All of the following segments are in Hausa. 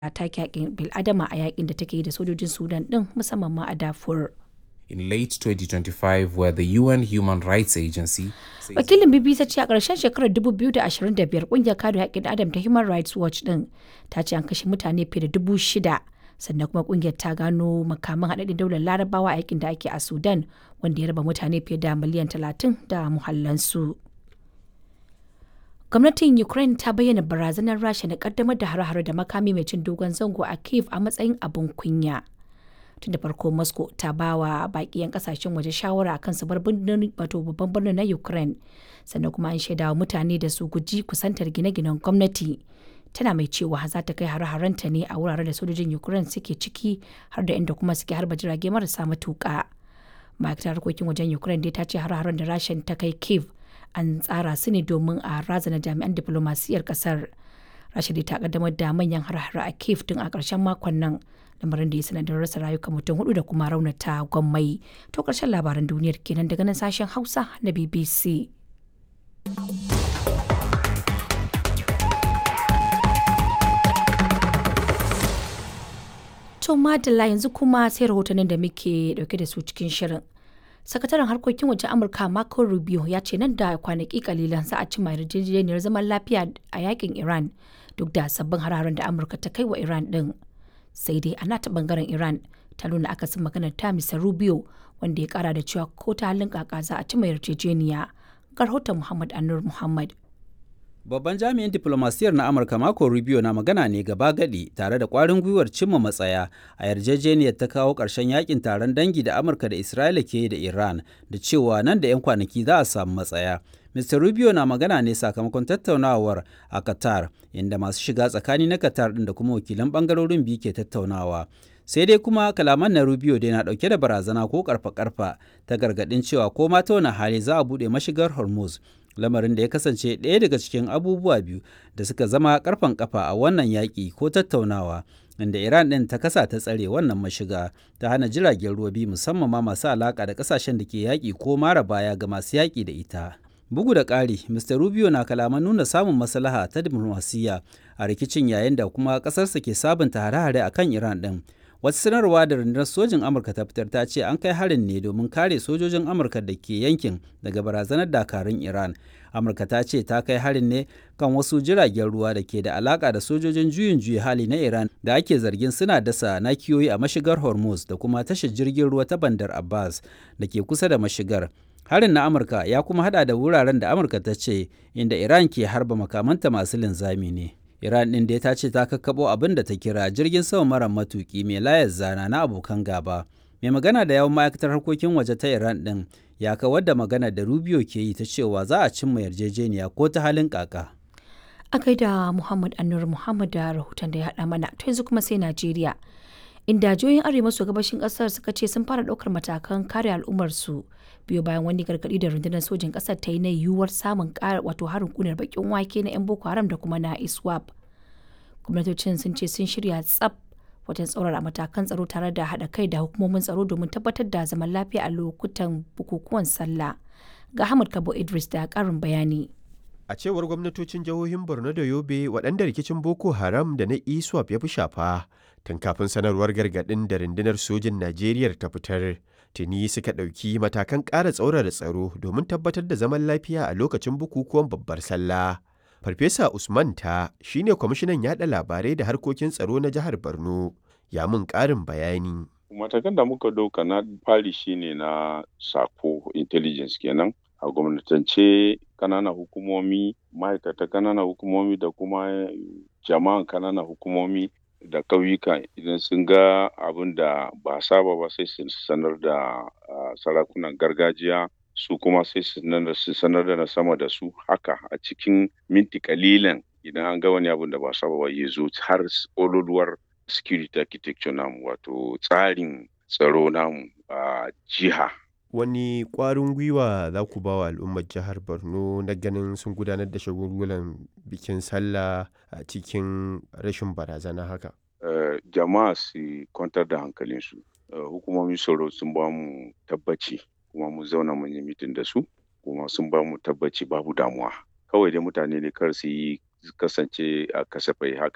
take haƙƙin bil'adama a yakin da take yi da sojojin Sudan ɗin musamman ma a Darfur. In late 2025, where the UN Human Rights Agency says Wakilin BBC ce a ƙarshen shekarar 2025 ƙungiyar kare haƙƙin adam ta Human Rights Watch ɗin ta ce an kashe mutane fiye da dubu shida sannan kuma ƙungiyar ta gano makaman haɗaɗɗen daular larabawa a yakin da ake a Sudan wanda ya raba mutane fiye da miliyan 30 da muhallansu. Gwamnatin Ukraine ta bayyana barazanar Rasha na kaddamar da hare-hare da makami mai cin dogon zango a Kiev a matsayin abin kunya. Tun da farko Moscow ta ba wa baƙi 'yan kasashen waje shawara akan su bar birnin wato babban birnin na Ukraine sannan kuma an shaida wa mutane da su guji kusantar gine-ginen gwamnati. Tana mai cewa za ta kai hare-harenta ne a wuraren da sojojin Ukraine suke ciki har da inda kuma suke harba jirage marasa matuƙa. Ma'aikatar harkokin wajen Ukraine dai ta ce hare-haren da Rasha ta kai Kiev an tsara su ne domin a razana jami'an diplomasiyyar kasar rasha ta kaddamar da manyan har a kiev tun a ƙarshen makon nan lamarin da ya sanadin rasa rayuka mutum hudu da kuma raunata gwammai to ƙarshen labaran duniyar kenan daga nan sashen hausa na bbc to madalla yanzu kuma sai rahotannin da muke dauke da su cikin shirin sakataren harkokin wajen amurka marco rubio ya ce nan da kwanaki kalilan za a cimma yarjejeniyar zaman lafiya a yakin iran duk da sabbin hararen da amurka ta kai wa iran din sai dai ana ta bangaren iran ta nuna akasin maganar ta misa rubio wanda ya kara da cewa ko ta halin kaka za a cimma yarjejeniya ga rahoton muhammad anur muhammad Babban jami'in diplomasiyar na Amurka Marco Rubio na magana ne gaba gadi tare da kwarin gwiwar cimma matsaya a yarjejeniyar ta kawo ƙarshen yakin taron dangi da Amurka da Isra'ila ke da Iran da cewa nan da 'yan kwanaki za a samu matsaya. Mr. Rubio na magana ne sakamakon tattaunawar a Qatar inda masu shiga tsakani na Qatar ɗin da kuma wakilan ɓangarorin biyu ke tattaunawa. sai dai kuma kalaman na Rubio dai na ɗauke da barazana ko karfa-karfa ta gargaɗin cewa ko ma ta wani hali za a buɗe mashigar Hormuz lamarin da ya kasance ɗaya daga cikin abubuwa biyu da suka zama karfan kafa a wannan yaƙi ko tattaunawa inda Iran ɗin ta kasa ta tsare wannan mashiga ta hana jiragen ruwa biyu musamman ma masu alaƙa da ƙasashen da ke yaƙi ko mara baya ga masu yaƙi da ita. Bugu da ƙari, Mr. Rubio na kalaman nuna samun maslaha ta diplomasiyya a rikicin yayin da kuma ƙasarsa ke sabunta hare-hare a kan Iran ɗin. Wata sanarwa da rundunar sojin Amurka ta fitar ta ce an kai harin ne domin kare sojojin Amurka da ke yankin daga barazanar dakarun Iran. Amurka ta ce ta kai harin ne kan wasu jiragen ruwa da ke da alaka da sojojin juyin juya hali na Iran da ake zargin suna dasa nakiyoyi a mashigar Hormuz da kuma tashar jirgin ruwa ta Bandar Abbas da ke kusa da mashigar. Harin na Amurka ya kuma hada da wuraren da Amurka ta ce inda Iran ke harba makamanta masu linzami ne. Iran ɗin dai ta ce ta kakkaɓo abin da ta kira jirgin sama mara matuƙi mai layar zana na abokan gaba. Mai magana da yawan ma'aikatar harkokin waje ta Iran ɗin ya kawar da magana da Rubio ke yi ta cewa za a cimma yarjejeniya ko ta halin kaka. a da muhammad anur muhammad da rahoton da ya haɗa mana to yanzu kuma sai najeriya inda jihohin arewa maso gabashin ƙasar suka ce sun fara ɗaukar matakan kare al'ummarsu biyo bayan wani gargaɗi da rundunar sojin ƙasar ta yi na yiwuwar samun ƙara wato harin kunar bakin wake na 'yan boko haram da kuma na iswap gwamnatocin sun ce sun shirya tsaf wajen tsaurara matakan tsaro tare da haɗa kai da hukumomin tsaro domin tabbatar da zaman lafiya a lokutan bukukuwan sallah ga Ahmad Kabo Idris da ƙarin bayani. A cewar gwamnatocin jihohin Borno da Yobe waɗanda rikicin Boko Haram da na ISWAP ya fi shafa tun kafin sanarwar gargaɗin da rundunar sojin Najeriya ta fitar. Tuni suka ɗauki matakan ƙara tsaurara tsaro domin tabbatar da zaman lafiya a lokacin bukukuwan babbar sallah. Farfesa Usman ta shine kwamishinan yaɗa labarai da harkokin tsaro na jihar Borno. Ya mun ƙarin bayani. Matakan da muka ɗauka na fari shine na sako intelligence kenan. a gwamnatance kananan hukumomi ma'aikata kananan hukumomi da kuma jama'an kananan hukumomi da ƙauyuka idan sun ga abin da ba saba ba sai su sanar da sarakunan gargajiya su kuma sai su sanar da na sama da su haka a cikin minti kalilan idan an ga wani abin da ba saba ba ya zo har ololuwar security architecture namu wato tsarin tsaro namu a jiha wani ƙwarin gwiwa za ku ba wa al'ummar jihar borno na ganin sun gudanar da shagulgulan bikin sallah a cikin rashin barazana haka uh, jama'a su kwantar da hankalinsu uh, hukumomin tsaro sun ba mu tabbaci kuma mu zauna mun yi mitin da su kuma sun ba mu tabbaci babu damuwa kawai dai mutane ne kar su yi kasance a kasafai haka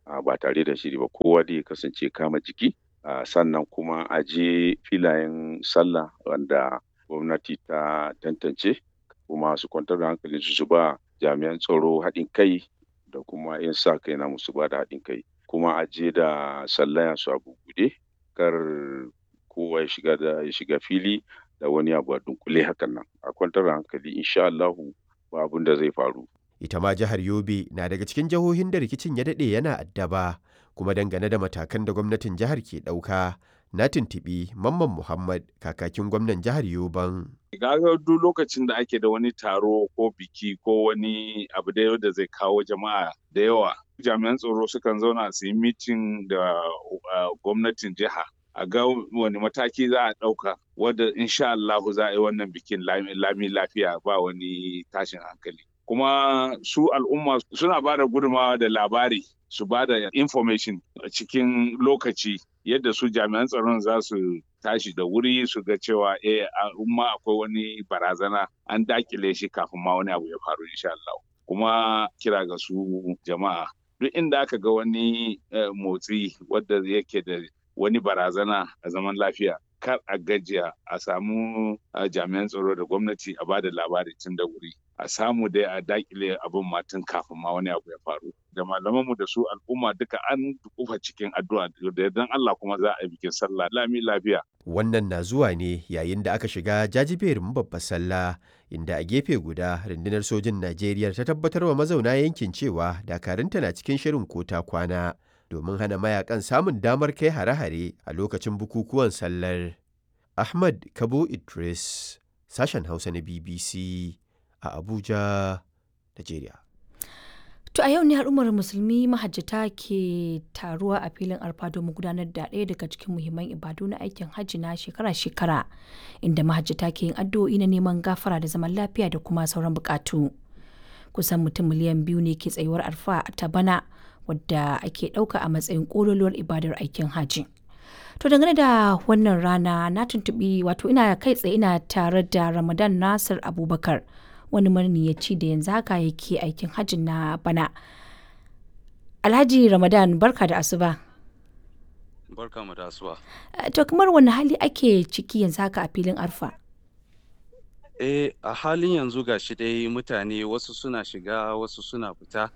ba tare da shiri ba kowa da ya kasance kama jiki sannan kuma a je filayen sallah wanda gwamnati ta tantance kuma su kwantar da hankali su ba jami'an tsaro haɗin kai da kuma 'yan sa kai na musu ba da haɗin kai kuma a je da sallaya su a bugude kar kowa ya shiga da ya shiga fili da wani abu a dunkule hakan nan a kwantar da hankali insha Allahu ba abin da zai faru ita ma jihar Yobe na daga cikin jihohin da rikicin ya daɗe yana addaba kuma dangane da matakan da gwamnatin jihar ke ɗauka na tuntuɓi Mamman Muhammad kakakin gwamnan jihar Yoban. Gaga duk lokacin da ake da wani taro ko biki ko wani abu da da zai kawo jama'a da yawa jami'an tsaro sukan zauna su yi mitin da gwamnatin jiha a ga wani mataki za a ɗauka wadda insha Allahu za a yi wannan bikin lami lafiya ba wani tashin hankali. Kuma su al'umma suna ba da gudunmawa da labari su ba da information cikin lokaci yadda su jami'an tsaron za su tashi da wuri su ga cewa eh umma akwai wani barazana an dakile shi kafin ma wani abu ya faru insha Allah kuma kira ga su jama'a duk inda aka ga wani motsi wadda yake da wani barazana a zaman lafiya kar a gajiya a samu jami'an tsaro da gwamnati a ba da labari tun da wuri a samu dai a dakile abin matan kafin ma wani abu ya faru da malamanmu da su al'umma duka an kufa cikin addu'a da yardan Allah kuma za a yi bikin sallah lami lafiya wannan na zuwa ne yayin da aka shiga jajiberin babbar sallah inda a gefe guda rundunar sojin Najeriya ta tabbatar wa mazauna yankin cewa dakarunta na cikin shirin kota kwana domin hana mayakan samun damar kai hare-hare a lokacin bukukuwan sallar Ahmad Kabo Idris sashen Hausa na BBC a Abuja, Najeriya. To a yau ne al'ummar musulmi mahajjata ke taruwa a filin arfa domin gudanar da ɗaya daga cikin muhimman ibadu na aikin hajji na shekara-shekara inda mahajjata ke yin addu'o'i na neman gafara da zaman lafiya da kuma sauran bukatu. Kusan mutum miliyan biyu ne ke tsayuwar arfa ta bana wadda ake ɗauka a matsayin ƙololuwar ibadar aikin hajji. To dangane da wannan rana na tuntuɓi wato ina kai tsaye ina tare da Ramadan Nasir Abubakar. wani maniyaci da yanzu haka yake aikin hajji na bana. Alhaji Ramadan barka da asuba. Barka mu da asuba. To kamar wani hali ake ciki yanzu haka a filin arfa? Eh a halin yanzu ga shi dai mutane wasu suna shiga wasu suna fita.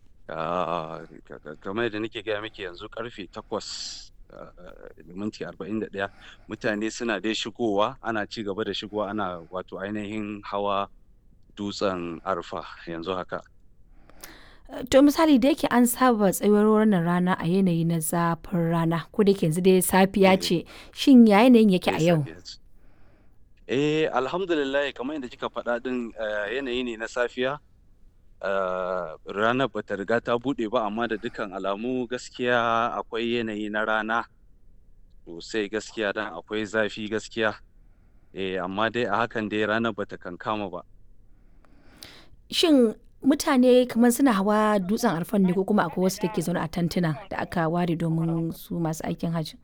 kamar da nake gaya miki yanzu karfe takwas da minti arba'in da ɗaya mutane suna dai shigowa ana ci gaba da shigowa ana wato ainihin hawa dutsen arfa yanzu haka. To misali da yake an saba tsayuwar wannan rana a yanayi na zafin rana ko da yanzu dai safiya ce shin ya yanayin yake a yau? Eh alhamdulillah kamar yadda kika faɗa ɗin yanayi ne na safiya ranar bata riga ta buɗe ba amma da dukkan alamu gaskiya akwai yanayi na rana sosai gaskiya dan akwai zafi gaskiya eh amma dai a hakan dai ranar bata kankama ba. Shin mutane kamar suna hawa dutsen arfan ne ko kuma akwai wasu da ke zaune a tantuna da aka ware domin su masu aikin hajji?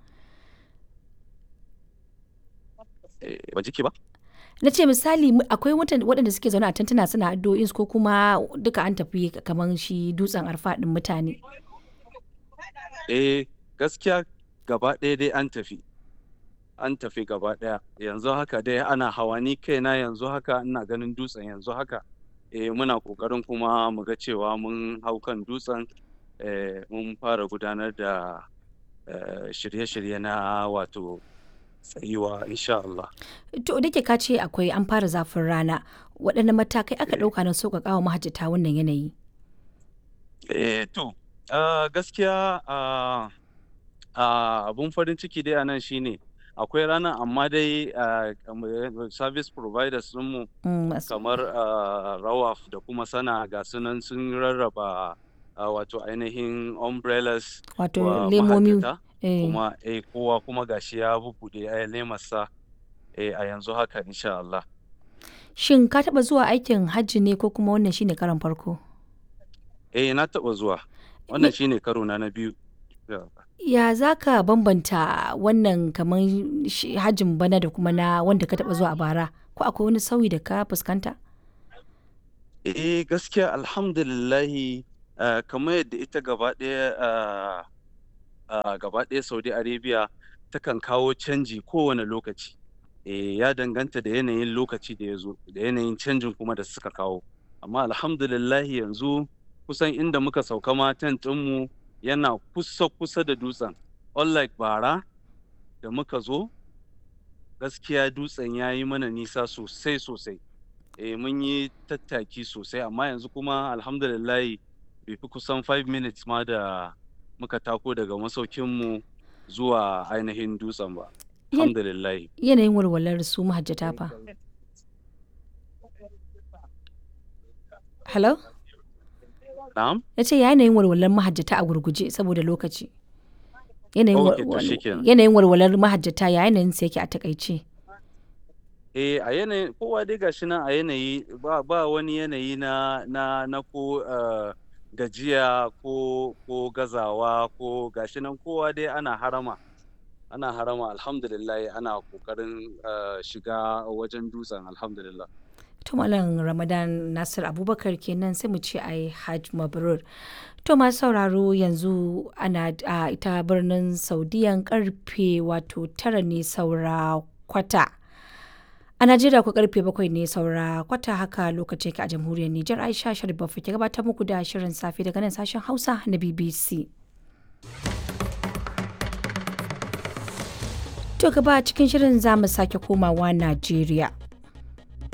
Ba jiki ba? Na ce misali akwai waɗanda suke zaune a tantuna suna addu'o'in ko kuma duka an tafi kamar shi dutsen arfa ɗin mutane. Eh gaskiya gaba ɗaya dai an tafi. An tafi gaba ɗaya yanzu haka dai ana hawa ni kaina yanzu haka ina ganin dutsen yanzu haka. eh, muna ƙoƙarin kuma mu ga cewa mun hau kan dutsen eh, mun fara gudanar da eh, shirye-shirye na wato tsayuwa insha Allah. To da ka ce akwai an fara zafin rana waɗanne matakai aka ɗauka na sauƙaƙa wa mahajjata wannan yanayi? Eh, to uh, gaskiya uh, uh, abun farin ciki dai a nan shine akwai ranar amma dai service providers mu kamar rawaf da kuma sana ga sunan sun rarraba wato ainihin umbrellas wato lemomi kuma eh kowa kuma gashi ya bubuɗe a lemarsa eh a yanzu haka insha Allah shin ka taba zuwa aikin hajji ne ko kuma wannan shine karon farko eh na taba zuwa wannan shine karo na na biyu ya za ka bambanta wannan kamar hajjin bana da kuma na wanda ka taba zuwa a bara ko akwai wani sauyi da ka fuskanta eh gaskiya alhamdulillahi uh, kamar yadda ita gaba ɗaya uh, uh, gaba ɗaya saudi arabia takan kawo canji kowane lokaci e, ya danganta da yanayin lokaci da ya zo da yanayin canjin kuma da suka kawo amma alhamdulillahi yanzu kusan inda muka sauka ma tent ɗinmu yana kusa kusa da dutsen unlike bara da muka zo gaskiya dutsen ya yi mana nisa sosai sosai e, mun yi tattaki sosai amma yanzu kuma alhamdulillahi bai fi kusan 5 minutes ma da muka tako daga masaukinmu zuwa ainihin dutsen ba alhamdulillahi Yanayin walwalar su mahajjata fa. Hello? na'am Ya ce yanayin walwalar mahajjata a gurguje saboda lokaci. Yanayin Ok, to walwal- shikenan. yanayin walwalar mahajjata ya yanayin sa yake a takaice. eh a yanayin kowa dai gashi nan a yanayi ba, ba wani yanayi na na na ko uh, gajiya ko ko gazawa ko gashi nan kowa dai ana harama ana harama alhamdulillah ana kokarin uh, shiga wajen dutsen alhamdulillah To Malam Ramadan Nasir Abubakar kenan sai mu ce ai Hajj Mabrur. To masu sauraro yanzu ana a ita birnin Saudiyan karfe wato tara ne saura kwata. A Najeriya ku karfe bakwai ne saura kwata haka lokacin ke a jamhuriyar Nijar Aisha Sharif Baffa ke gabatar muku da shirin safe daga nan sashen Hausa na BBC. To gaba cikin shirin za mu sake komawa Najeriya.